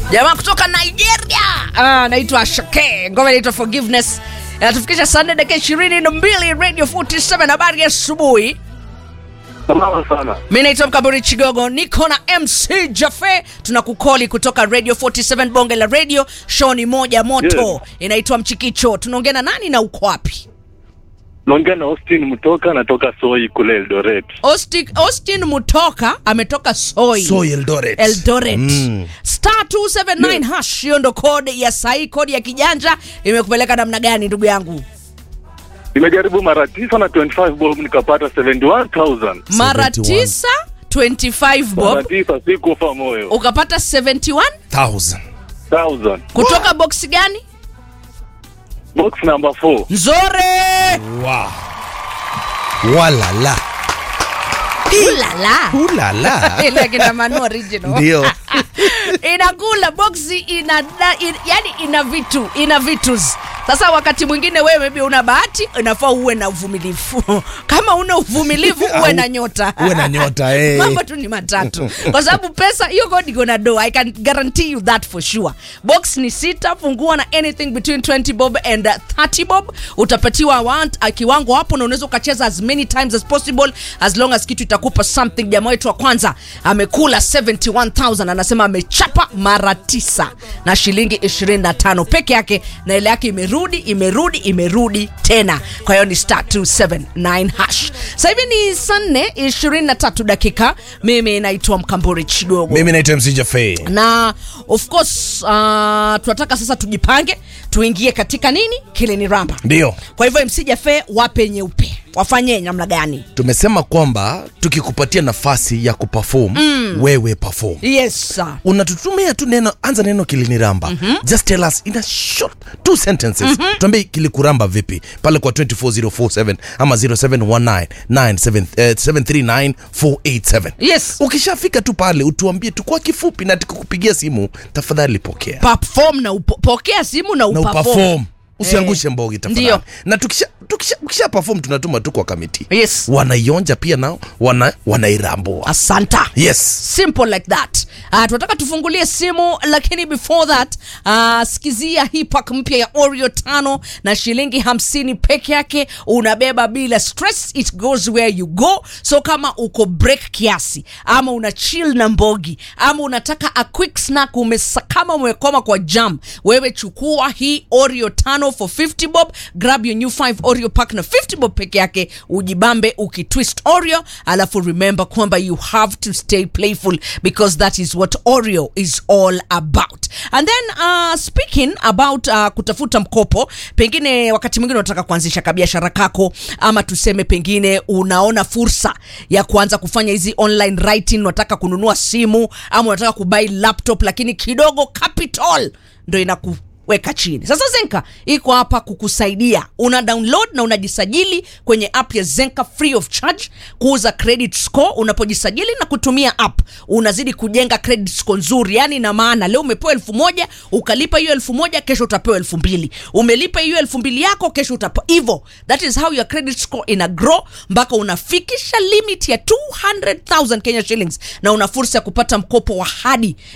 jamaa kutoka nigeria Ah, naitwa ashake ngoma inaitwa forgiveness inatufikisha saa nne dakika ishirini na mbili radio 47 habari ya asubuhi Salama sana. mi naitwa mkaburi chigogo niko na mc jafe tunakukoli kutoka radio 47 bonge la radio show ni moja moto Yes. inaitwa mchikicho tunaongea na nani na uko wapi Naongea na Austin Mtoka, natoka Soi kule Eldoret. austin, austin mutoka ametoka soi Soy Eldoret. eldoret Mm. star 279 hash hiyo ndo kode ya sahii kodi ya kijanja imekupeleka namna gani ndugu yangu Nimejaribu mara tisa na 25 bob nikapata 71,000. mara 71. tisa 25 Mara bob tisa sikufa moyo. ukapata 71 Thousand. 1000. kutoka boksi gani Box number 4. nzore Wow. Walala. ulala Ulala. ile kina Manu original Ndio. inakula boksi ina, da- in, yani ina vitu ina vitus sasa wakati mwingine wewe maybe una bahati inafaa uwe na uvumilivu kama una uvumilivu uwe na nyota Uwe na nyota, eh. mambo tu ni matatu kwa sababu pesa hiyo kodi iko na do i can guarantee you that for sure box ni sita fungua na anything between 20 bob and uh, 30 bob utapatiwa want, uh, kiwango hapo na unaweza ukacheza as many times as possible as long as kitu itakupa something jamaa wetu wa kwanza amekula 71000 anasema amechapa mara tisa na shilingi 25 peke yake na ile yake imerudi imerudi imerudi tena kwa hiyo ni star 279 hash sasa hivi ni saa 4 23 dakika mimi naitwa mkamburi chigogo Mimi naitwa MC Jaffe. na of course uh, tunataka sasa tujipange tuingie katika nini kilini ramba Ndio. kwa hivyo msijafe wape nyeupe wafanye namna gani Tumesema kwamba tukikupatia nafasi ya kuperform, wewe perform. yes sir. unatutumia tu neno anza neno kiliniramba mm-hmm. just tell us in a short two sentences mm-hmm. tuambie kilikuramba vipi pale kwa 24047 ama 0719739487 yes ukishafika tu pale utuambie tu kwa kifupi na tukukupigia simu tafadhali pokea perform na upo, pokea simu na na uperform uperform usiangushe mbogi tafadhali Ndio. na tukisha, tukisha, ukisha perform tunatuma tu kwa kamiti Yes. wanaionja pia nao wana, wanairambua asanta yes simple like that uh, tunataka tufungulie simu lakini before that uh, sikizia hii pack mpya ya oreo tano na shilingi hamsini peke yake unabeba bila stress it goes where you go so kama uko break kiasi ama una chill na mbogi ama unataka a quick snack umesa, kama umekoma kwa jam wewe chukua hii oreo tano for 50 bob grab your new 5 oreo pack na 50 bob peke yake ujibambe ukitwist oreo alafu remember kwamba you have to stay playful because that is what oreo is all about and then uh, speaking about uh, kutafuta mkopo pengine wakati mwingine unataka kuanzisha kabiashara kako ama tuseme pengine unaona fursa ya kuanza kufanya hizi online writing unataka kununua simu ama unataka kubai laptop lakini kidogo capital ndo inaku weka chini sasa zenka iko hapa kukusaidia una download na unajisajili kwenye app ya zenka free of charge kuuza credit score unapojisajili na kutumia app unazidi kujenga credit score nzuri yani ina maana leo umepewa elfu moja ukalipa hiyo elfu moja kesho utapewa elfu mbili umelipa hiyo elfu mbili yako kesho utapewa hivo that is how your credit score ina grow mpaka unafikisha limit ya 200000 kenya shillings na una fursa ya kupata mkopo wa hadi